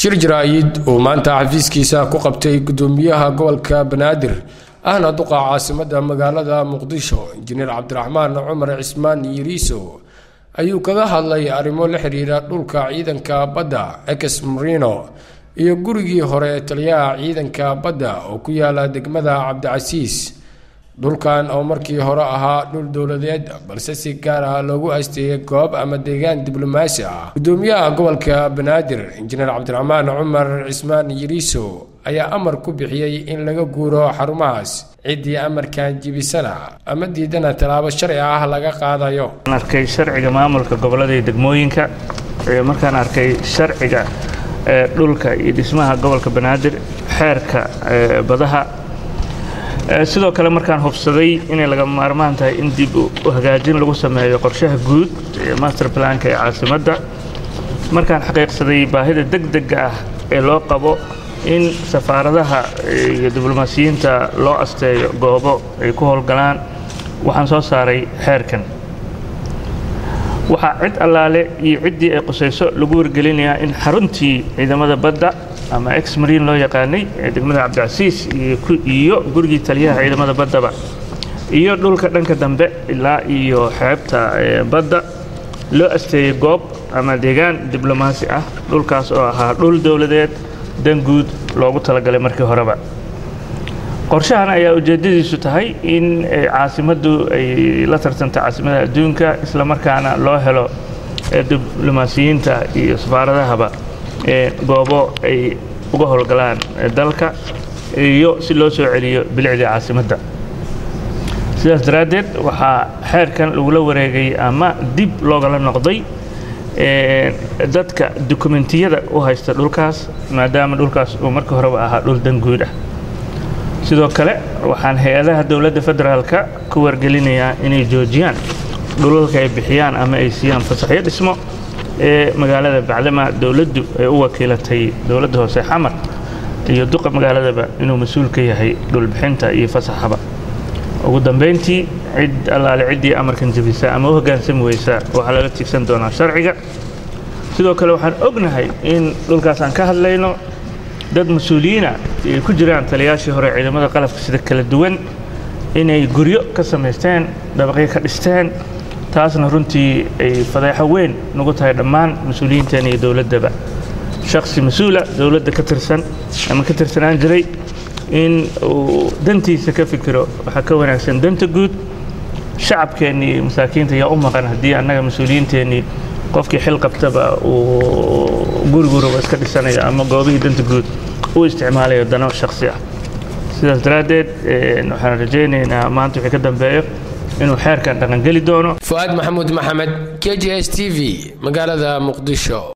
shir jaraa'id uu maanta xafiiskiisa ku qabtay gudoomiyaha gobolka banaadir ahna duqa caasimada magaalada muqdisho injineer cabdiraxmaan cumar cismaan yiriiso ayuu kaga hadlay arrimo la xiriira dhulka ciidanka badda ex marino iyo gurigii hore taliyaha ciidanka badda oo ku yaala degmada cabdicasiis dhulkan oo markii hore ahaa dhul dowladeed balse si gaar ah loogu asteeyay goob ama deegaan diblomaasi ah gudoomiyaha gobolka banaadir injineer cabdiraxmaan cumar cismaan yiriiso ayaa amar ku bixiyey in laga guuro xarumahaas ciddii amarkan jibisana ama diidana tallaabo sharci ah laga qaadayo arkay sharciga maamulka gobollada iyo degmooyinka markaan arkay sharciga dhulka iyo dhismaha gobolka banaadir xeerka badaha sidoo kale markaan hubsaday inay laga maarmaan tahay in dib u hagaajin lagu sameeyo qorshaha guud ee master planka ee caasimadda markaan xaqiiqsaday baahida degdega ah ee loo qabo in safaaradaha iyo diblomaasiyiinta loo asteeyo goobo ay ku howlgalaan waxaan soo saaray xeerkan waxaa cid allaale iyo ciddii ay qusayso lagu wargelinayaa in xaruntii ciidamada badda ama ex mariin loo yaqaanay ee degmada cabdicasiis iyo gurigii taliyaha ciidamada baddaba iyo dhulka dhanka dambe ilaa iyo xeebta badda loo asteeyey goob ama deegaan diblomaasi ah dhulkaas oo ahaa dhul dowladeed dan guud loogu talagalay markii horeba qorshahan ayaa ujeeddadiisu tahay in caasimaddu ay la tartanta caasimada adduunka isla markaana loo helo diblomaasiyiinta iyo safaaradahaba goobo ay uga howlgalaan dalka iyo si loo soo celiyo bilicdii caasimadda sidaas daraaddeed waxaa xeerkan lagula wareegay ama dib loogala noqday dadka dukumentiyada u haysta dhulkaas maadaama dhulkaas uu markii horeba ahaa dhul dan guud ah sidoo kale waxaan hay-adaha dowladda federaalka ku wargelinayaa inay joojiyaan dhulalka ay bixiyaan ama ay siiyaan fasaxyo dhismo ee magaalada bacdama dowladdu ay u wakiilatay dowladda hoose xamar iyo duqa magaaladaba inuu mas-uul ka yahay dhulbixinta iyo fasaxaba ugu dambayntii cid allaale ciddii amarkan jebisa ama u hoggaansami weysa waxaa laga tigsan doonaa sharciga sidoo kale waxaan ognahay in dhulkaas aan ka hadlayno dad mas-uuliyiina ay ku jiraan taliyaashii hore ciidamada qalabka sida kala duwan inay guryo ka samaysteen dabaqyo ka dhisteen taasna runtii ay fadeexo weyn nagu tahay dhammaan mas-uuliyiinteena iyo dowladdaba shaksi mas-uula dowladda ka tirsan ama ka tirsanaan jiray in uu dantiisa ka fikiro waxaa ka wanaagsan danta guud shacabkeennii iyo masaakiinta ayaa u maqan haddii annaga mas-uuliyiinteennii qofkii xil qabtaba uu guriguruba iska dhisanayo ama goobihii danta guud u isticmaalayo dano shaksi ah sidaas daraaddeed waxaan rajaynaynaa maanta wixii ka dambeeyo inuu xeerkan dhaqangeli doono fu'aad maxamuud maxamed k j s t v magaalada muqdisho